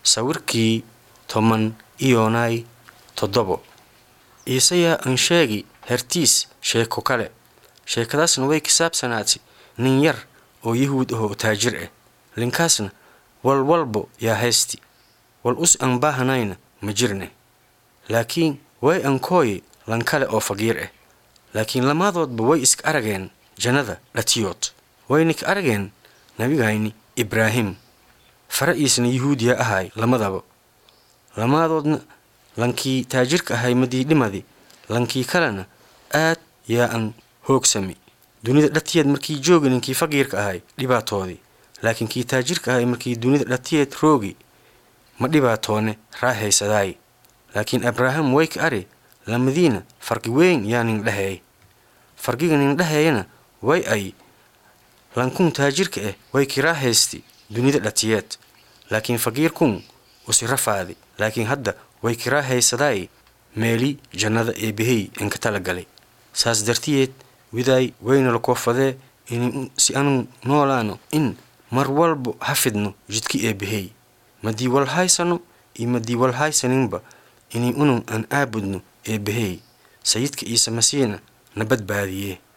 sawirkii toban iyoonay toddobo iisayaa aan sheegi hertiis sheeko kale sheekadaasna way ka saabsanaatay nin yar oo yahuud ahoo taajir ah linkaasna walwalbo yaa haysti wal us aan baahanayna ma jirne laakiin way ankooye lan kale oo faqiir ah laakiin lamaadoodba way iska arageen jannada dhatiyood wayna ka arageen nabigayni ibraahim fara'iisna yahuudiya ahay lamadaba lamaadoodna lankii taajirka ahay madii dhimadi lankii kalena aad yaa aan hoogsami dunida dhatiyeed markii joogi ninkii faqiirka ahay dhibaatoodii laakiin kii taajirka ahay markii dunida dhatiyeed roogi ma dhibaatoone raahaysadaay laakiin abraaham way ka ari lamadiina farqi weyn yaa nin dhaheey farqiga nin dhaheeyana way ay lankun taajirka ah way ki raahaysti dunida dhatiyeed laakiin faqiirkun usi rafaadi laakiin hadda way ki raahaysadaay meeli jannada eebbahey inka tala galay saas dartiyeed widaay wayna la koofadee in si anu noolaano in mar walbo hafidno jidki eebbahey madii wal haysano iyo madii wal haysaninba inay unun aan aabudno eebbahey sayidka ciise masiina na badbaadiyee